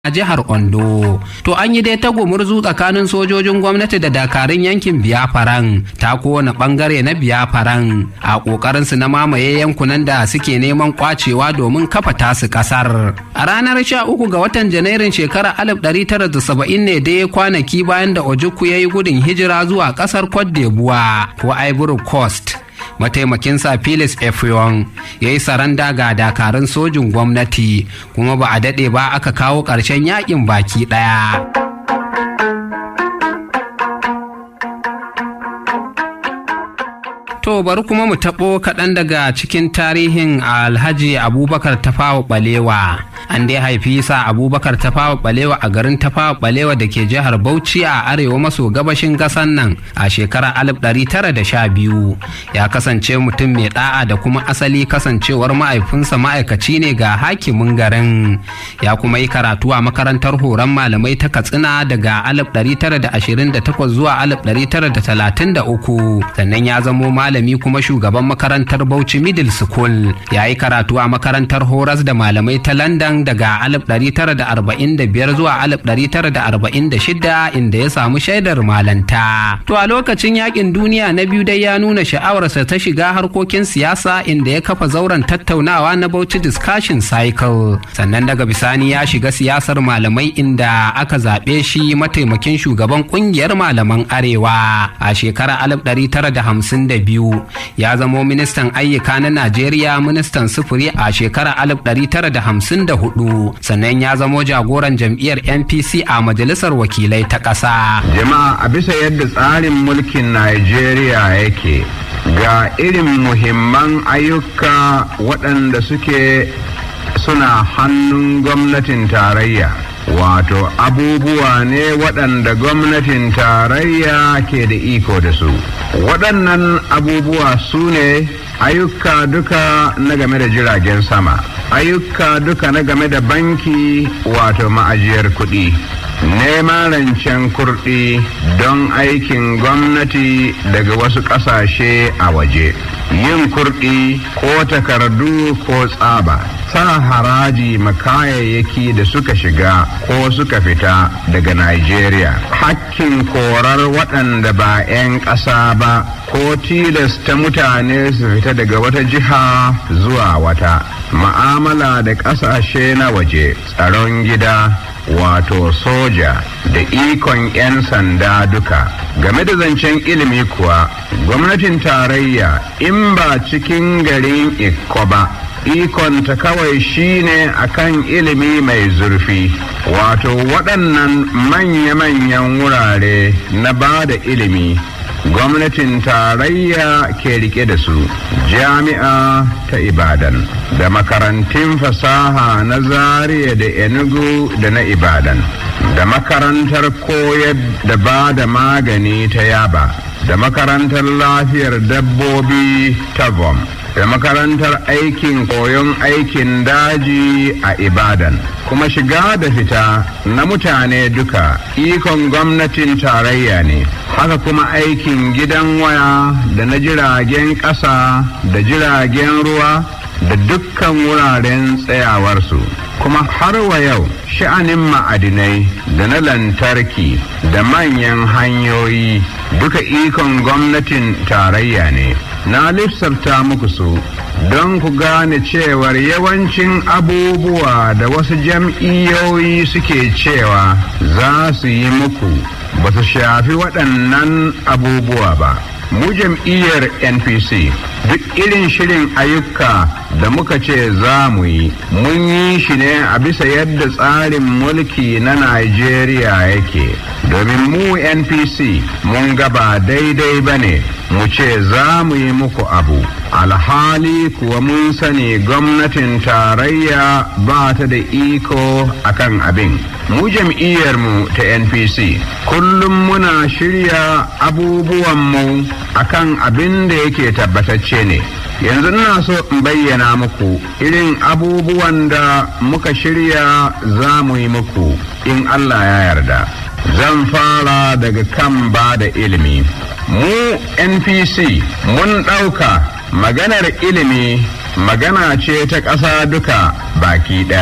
a jihar Ondo. To an yi dai tagumurzu tsakanin sojojin gwamnati da dakarun yankin Biyafaran ta kowane bangare na Biyafaran a kokarin su na mamaye yankunan da suke neman kwacewa domin kafa tasu kasar. A ranar 13 ga watan Janairun shekarar 1970 ne dai kwanaki bayan da Ojukwu ya yi gudun hijira zuwa kasar Cote d'Ivoire ko Ivory Coast. mataimakinsa Felix Efeon ya yi saranda ga dakarun sojin gwamnati kuma ba a daɗe ba aka kawo ƙarshen yakin baki ɗaya. To bari kuma mu taɓo kaɗan daga cikin tarihin Alhaji Abubakar Tafawa Balewa. An dai haifi sa Abubakar Tafawa Balewa a garin Tafawa Balewa da ke jihar Bauchi a arewa maso gabashin ƙasan nan a shekarar 1912. Ya kasance mutum mai ɗa'a da kuma asali kasancewar mahaifinsa ma'aikaci ne ga hakimin garin. Ya kuma yi karatu a makarantar horon malamai ta Katsina daga 1928 zuwa 1933. Sannan ya zamo malami kuma shugaban makarantar Bauchi Middle School ya yi karatu a makarantar horas da malamai ta London daga 1945 zuwa 1946 inda ya samu shaidar malanta. To a lokacin yakin duniya na biyu dai ya nuna sha'awarsa ta shiga harkokin siyasa inda ya kafa zauren tattaunawa na Bauchi Discussion Cycle. Sannan daga bisani ya shiga siyasar malamai inda aka zaɓe shi mataimakin shugaban ƙungiyar malaman Arewa a shekarar 1952. biyu ya zamo ministan ayyuka na Najeriya ministan sufuri a shekarar 1954 sannan ya zamo jagoran jam'iyyar NPC a majalisar wakilai ta ƙasa. Jama'a a bisa yadda tsarin mulkin Najeriya yake ga irin muhimman ayyuka waɗanda suke suna hannun gwamnatin tarayya. wato abubuwa ne waɗanda gwamnatin tarayya ke da iko da su waɗannan abubuwa su ne ayyuka duka na game da jiragen sama ayyuka duka na game da banki wato ma'ajiyar kuɗi neman rancen kurɗi don aikin gwamnati daga wasu ƙasashe a waje yin kurɗi ko takardu ko tsaba sa haraji makayayyaki da suka shiga ko suka fita daga Najeriya. Hakkin korar waɗanda ba 'yan ƙasa ba ko tilasta mutane su fita daga wata jiha zuwa wata. Ma'amala da ƙasashe na waje, tsaron gida, wato soja da ikon 'yan sanda duka. Game da zancen ilimi kuwa, gwamnatin tarayya in ba cikin garin Ikko ba. ikonta kawai shine akan ilimi mai zurfi wato waɗannan manya-manyan wurare na ba da ilimi gwamnatin tarayya ke rike da su jami'a ta ibadan da makarantun fasaha na zaria da enugu da na ibadan da makarantar koyar da ba da magani ta yaba da makarantar lafiyar dabbobi ta vom da makarantar aikin koyon aikin daji a ibadan kuma shiga da fita na mutane duka ikon gwamnatin tarayya ne haka kuma aikin gidan waya da na jiragen ƙasa da jiragen ruwa da dukkan wuraren tsayawarsu kuma har wa yau sha'anin ma'adinai da na lantarki da manyan hanyoyi duka ikon gwamnatin tarayya ne na lissafta muku su don ku gane cewar yawancin abubuwa da wasu jam'iyyoyi suke cewa za su yi muku ba su shafi waɗannan abubuwa ba mu jam'iyyar npc duk irin shirin ayyuka da muka ce za mu yi mun yi shi ne a bisa yadda tsarin mulki na najeriya yake domin mu npc mun gaba daidai ba ne mu ce za mu yi muku abu alhali kuwa mun sani gwamnatin tarayya ba ta da iko akan abin mu jam'iyyarmu ta npc kullum muna shirya abubuwanmu akan abin da yake tabbatacce ne yanzu ina so in bayyana muku irin abubuwan da muka shirya za mu yi muku in allah ya yarda zan fara daga kan ba da ilimi mu npc mun ɗauka maganar ilimi magana ce ta ƙasa duka baki ɗaya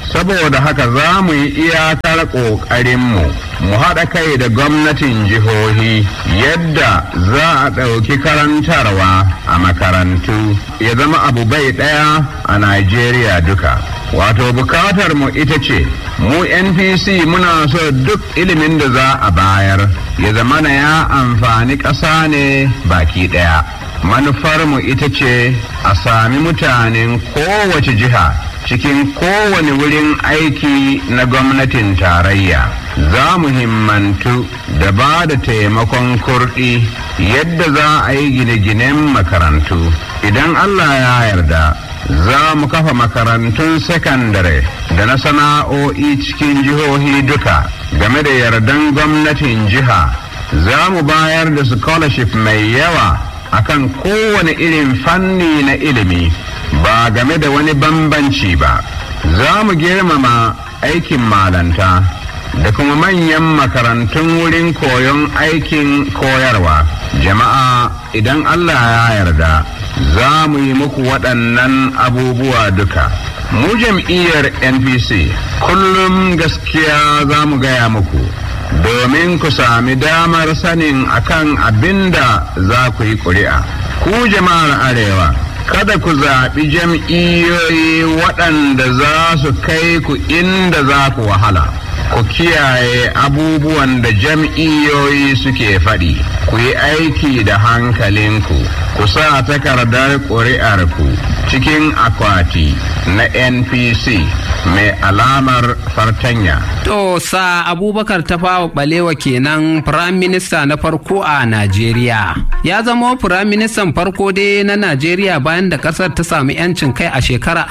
saboda haka za mu yi iyakar ƙoƙarinmu mu haɗa kai da gwamnatin jihohi yadda za a ɗauki karantarwa a makarantu ya zama abu bai ɗaya a Najeriya duka. Wato bukatar mu ita ce, mu NPC muna so duk ilimin da za a bayar ya zama na ya amfani ƙasa ne baki ɗaya. Manufarmu ita ce a sami mutanen kowace jiha cikin kowane wurin aiki na gwamnatin tarayya. Za mu himmantu da ba da taimakon kurɗi yadda za a yi gine-ginen makarantu. Idan Allah ya yarda. za mu kafa makarantun sakandare da na sana'o'i cikin jihohi duka game da yardan gwamnatin jiha za mu bayar da scholarship mai yawa akan kowane irin fanni na ilimi ba game da wani bambanci ba za mu girmama aikin malanta da kuma manyan makarantun wurin koyon aikin koyarwa jama'a idan allah ya yarda za mu yi muku waɗannan abubuwa duka. Mu jam'iyyar NPC kullum gaskiya za mu gaya muku domin ku sami damar sanin akan abin da za ku yi ƙuri'a. Ku jama'ar Arewa, kada ku zaɓi jam'iyyoyi waɗanda za su kai ku inda za ku wahala. Ku kiyaye abubuwan da jam'iyyoyi suke faɗi, ku yi aiki da hankalinku, ku sa takardar ƙuri'arku cikin akwati na NPC mai alamar fartanya. To sa Abubakar Tafawa Balewa kenan Firayim Minista na farko a Najeriya. Ya zama Firayim Ministan farko dai na Najeriya bayan da ƙasar ta sami 'yancin kai a shekarar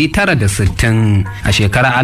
1960. A shekarar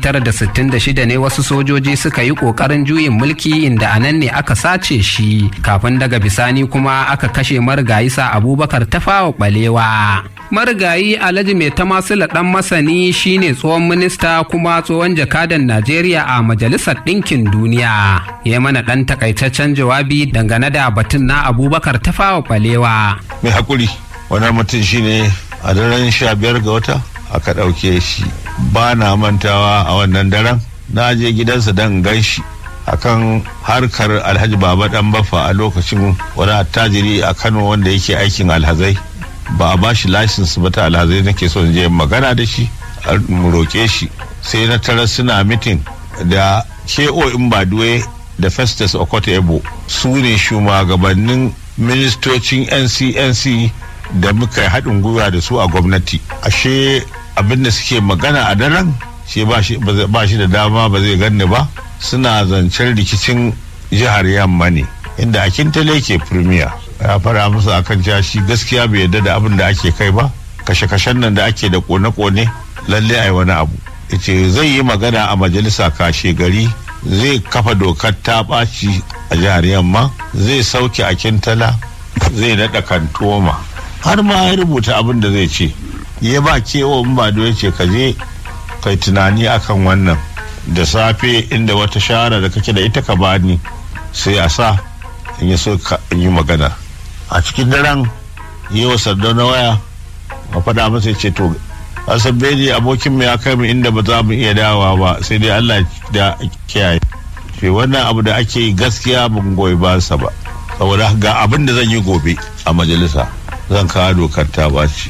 1966 ne wasu sojoji suka yi ƙoƙarin juyin mulki inda a nan ne aka sace shi kafin daga bisani kuma aka kashe marigayi sa Abubakar Tafawa Balewa. Marigayi Alhaji Mai Tamasila ɗan masani shine tsohon minista kuma tsohon jakadan Najeriya a Majalisar Ɗinkin Duniya. Ya mana ɗan takaitaccen jawabi dangane da batun na Abubakar Tafawa Balewa. Mai haƙuri, wannan mutum shine a daren sha biyar ga wata aka ɗauke shi. Ba na mantawa a wannan daren, na je gidansa don gan shi. akan harkar alhaji baba dan baffa a lokacin wani attajiri a kano wanda yake aikin alhazai ba a bashi license ba ta alhazai nake son je magana da shi mu roƙe shi sai na tara suna mitin da ko in baduwe da festus okoto ebo su ne shugabannin ministocin ncnc da muka yi haɗin gwiwa da su a gwamnati ashe abin da suke magana a daren shi ba shi da dama ba zai ganni ba suna zancen rikicin jihar yamma ne inda akintale ke firmiya ya fara musu akan cewa shi gaskiya bai yarda da abin da ake kai ba kashe-kashen nan da ake da kone-kone lalle a yi wani abu ce zai yi magana a majalisa kashe gari zai kafa dokar ta ɓaci a jihar yamma zai sauke akintala zai naɗa kantoma har ma ya rubuta abin da zai ce ya ba kewa ba ya ce ka je kai tunani akan wannan da safe inda wata shara da kake da ita ka bani sai a sa in yi so in yi magana a cikin daren yi wa sardauna waya a faɗa masa ya ce to asan beni abokin ya kai mu inda ba za mu iya dawa ba sai dai allah da kiyaye ce wannan abu da ake yi gaskiya ban goyi ba sa ba saboda ga abin da zan yi gobe a majalisa zan kawo dokar ta baci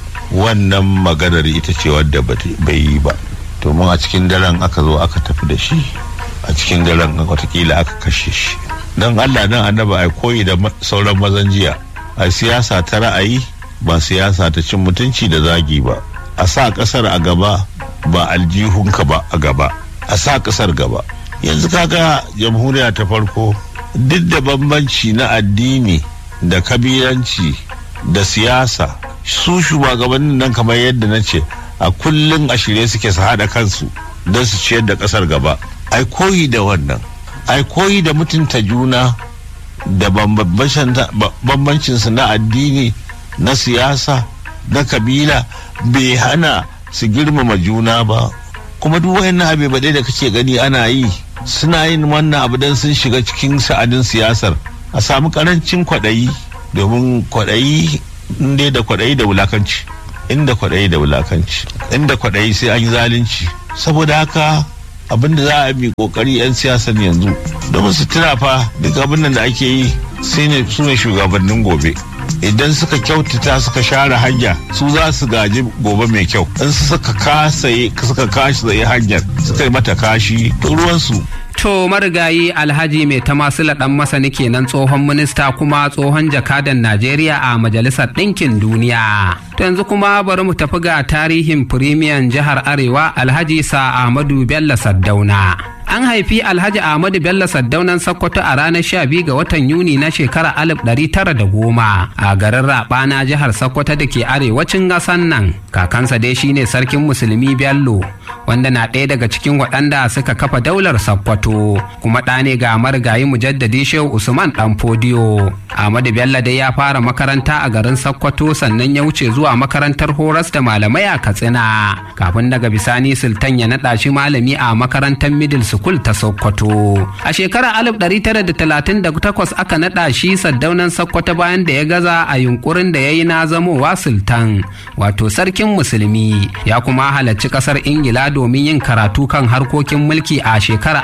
wannan maganar ita ce wadda bai yi ba domin a cikin daren aka zo aka tafi da shi a cikin daren watakila aka kashe shi don allah nan annaba ai koyi da sauran mazan jiya a siyasa ta ra'ayi ba siyasa ta cin mutunci da zagi ba a sa kasar a gaba ba aljihunka ba a gaba a sa kasar gaba yanzu kaga jamhuriya ta farko duk da bambanci na addini da kabilanci da siyasa su shugabannin nan kamar yadda na ce a kullum a shirye suke su haɗa kansu don su ciyar da ƙasar gaba ai koyi da wannan ai koyi da mutunta juna da bambancinsu na addini na siyasa na kabila bai hana su girmama juna ba kuma duk wayannan abu ba da kake gani ana yi suna yin wannan abu don sun shiga cikin sa'adin siyasar a samu karancin kwaɗayi domin kwaɗayi inda da kwaɗayi da wulakanci inda kwaɗayi da wulakanci inda kwaɗayi sai an yi zalunci saboda haka abin da za a bi kokari 'yan siyasan yanzu domin su tuna fa duk abin da ake yi sai ne su ne shugabannin gobe idan suka kyautata suka share hanya su za su gaji gobe mai kyau in suka kasa suka kashi tsaye hanyar suka yi mata kashi to ruwansu To marigayi Alhaji mai tamasila ɗan masani kenan tsohon minista kuma tsohon jakadan Najeriya a Majalisar Ɗinkin Duniya. To yanzu kuma bari mu tafi ga tarihin firimiyan jihar Arewa Alhaji Sa Ahmadu Bello Saddauna. An haifi Alhaji Ahmadu Bello Saddaunan Sokoto a ranar 12 ga watan Yuni na shekarar 1910 a garin Rabana jihar Sokoto da ke arewacin ƙasan nan. Kakansa dai shine sarkin musulmi Bello wanda na ɗaya daga cikin waɗanda suka kafa daular Sokoto kuma ɗa ne ga marigayi mujaddadi Shehu Usman ɗan Fodiyo. Ahmadu Bello dai ya fara makaranta a garin Sokoto sannan ya wuce zuwa makarantar horas da malamai a Katsina kafin daga bisani Sultan ya naɗa shi malami a makarantar Middle School ta Sokoto. A shekarar 1938 aka naɗa shi saddaunan Sokoto bayan da ya gaza a yunkurin da ya yi na zamowa Sultan wato sarkin musulmi ya kuma halarci ƙasar Ingila domin yin karatu kan harkokin mulki a shekarar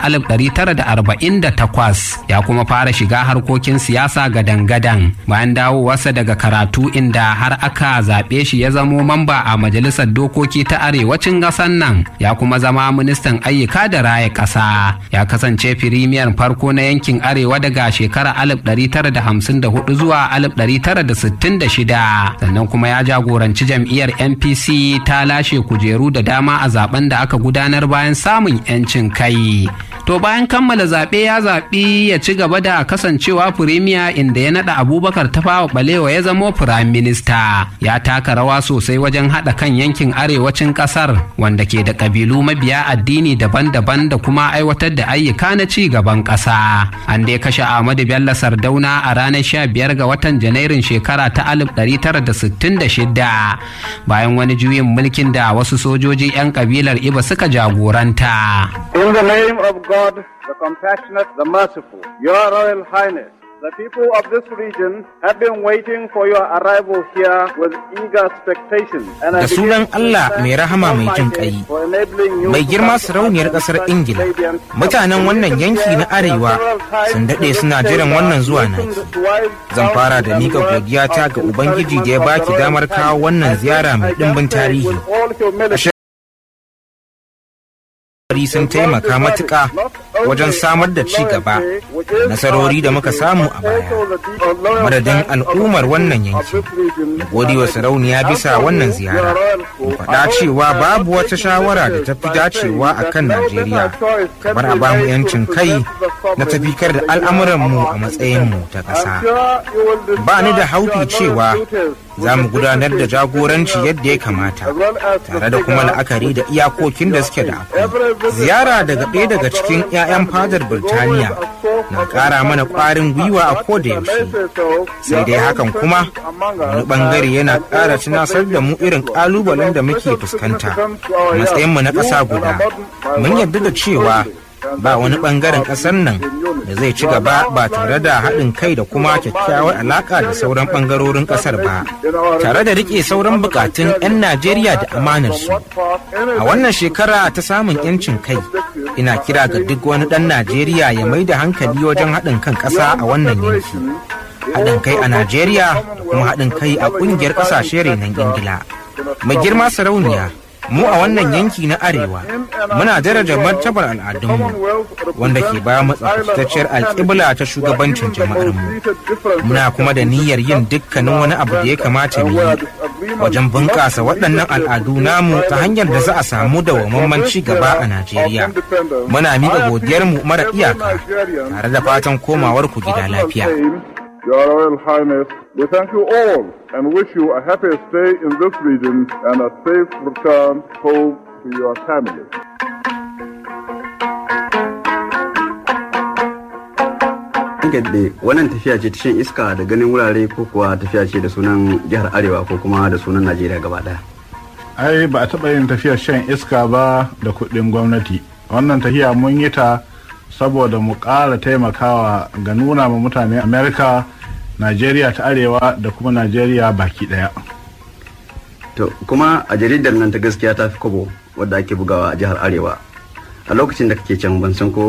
1948 ya kuma fara shiga harkokin siyasa gadan-gadan bayan dawowarsa daga karatu inda har aka zaɓe shi ya zamo mamba a majalisar dokoki ta arewacin ƙasar nan ya kuma zama ministan ayyuka da raya ƙasa ya kasance firimiyar farko na yankin arewa daga shekarar 1954 zuwa 1966 sannan kuma ya jagoranci jam'iyyar npc ta lashe kujeru da dama a zaben da aka gudanar bayan samun 'yancin kai to bayan kammala zaɓe ya zaɓi ya ci gaba da kasancewa firimiya inda ya naɗa abubakar tafawa balewa ya zamo firayim minista ya taka rawa sosai wajen haɗa kan yankin arewacin ƙasar wanda ke da ƙabilu mabiya addini daban-daban da kuma aiwatar da ayyuka na ci gaban ƙasa an dai kashe ahmadu bello sardauna a ranar 15 ga watan janairun shekara ta 1966 bayan wani juyin mulkin da wasu sojoji 'yan kabilar iba suka jagoranta In the name of God, the compassionate, the merciful, Your Royal Highness, the people of this region have been waiting for your arrival here with eager expectation. And I Da sunan begin to Allah thank mai rahama mai jin Almighty ƙai, for enabling you mai to girma come to sarauniyar London ƙasar to Ingila, Stadium. mutanen wannan yanki na Arewa sun daɗe suna jiran wannan zuwa naki. Zan fara da miƙa godiyata ga Ubangiji da ya baki damar kawo wannan ziyara mai ɗimbin tarihi. Bari sun taimaka matuƙa wajen samar da ci gaba da nasarori da muka samu a baya. Madadin al'ummar wannan yanki, da godewa sarauniya bisa wannan ziyara. Mu faɗa cewa babu wata shawara da ta fi dacewa a kan Najeriya, kamar a bamu 'yancin kai na tafikar da al'amuranmu a matsayinmu ta ƙasa. Ba ni da haufi cewa za mu gudanar da jagoranci yadda ya kamata, tare da kuma la'akari da iyakokin da suke da akwai. Ziyara daga ɗaya daga cikin 'ya'yan fadar Birtaniya na ƙara mana ƙwarin gwiwa a koda yaushe. Sai dai hakan kuma wani ɓangare yana ƙara tunasar da mu irin ƙalubalen da muke fuskanta a matsayinmu na ƙasa guda. Mun yarda da cewa ba wani ɓangaren ƙasar nan da zai ci gaba ba tare da haɗin kai da kuma kyakkyawar alaƙa da sauran ɓangarorin ƙasar ba tare da riƙe sauran buƙatun 'yan najeriya da amanarsu a wannan shekara ta samun 'yancin kai ina kira ga duk wani ɗan najeriya ya mai da hankali wajen haɗin kan ƙasa a wannan yanki haɗin kai a najeriya da kuma haɗin kai a ƙungiyar ƙasashe renon ingila mai girma sarauniya mu a wannan yanki na arewa muna daraja martabar al'adunmu wanda ke ba mu tsaftacciyar alƙibla ta shugabancin jama'armu muna kuma da niyyar yin dukkanin wani abu da ya kamata mu yi wajen bunƙasa waɗannan al'adu namu ta hanyar da za a samu dawwammamen ci gaba a najeriya muna miƙa godiyarmu mara iyaka tare da fatan komawar ku gida lafiya Your Royal Highness, we thank you all and wish you a happy stay in this region and a safe return home to your family. Gadde wannan tafiya ce ta shan iska da ganin wurare ko kuwa tafiya ce da sunan jihar Arewa ko kuma da sunan Najeriya gaba ɗaya. ai ba a taɓa yin tafiyar shan iska ba da kuɗin gwamnati wannan tafiya mun yi ta saboda mu ƙara taimakawa ga nuna ma mutane amerika najeriya ta arewa da kuma najeriya baki ɗaya To kuma a jaridar nan ta gaskiya ta fi kobo wadda ake bugawa a jihar arewa a lokacin da kake can ban san ko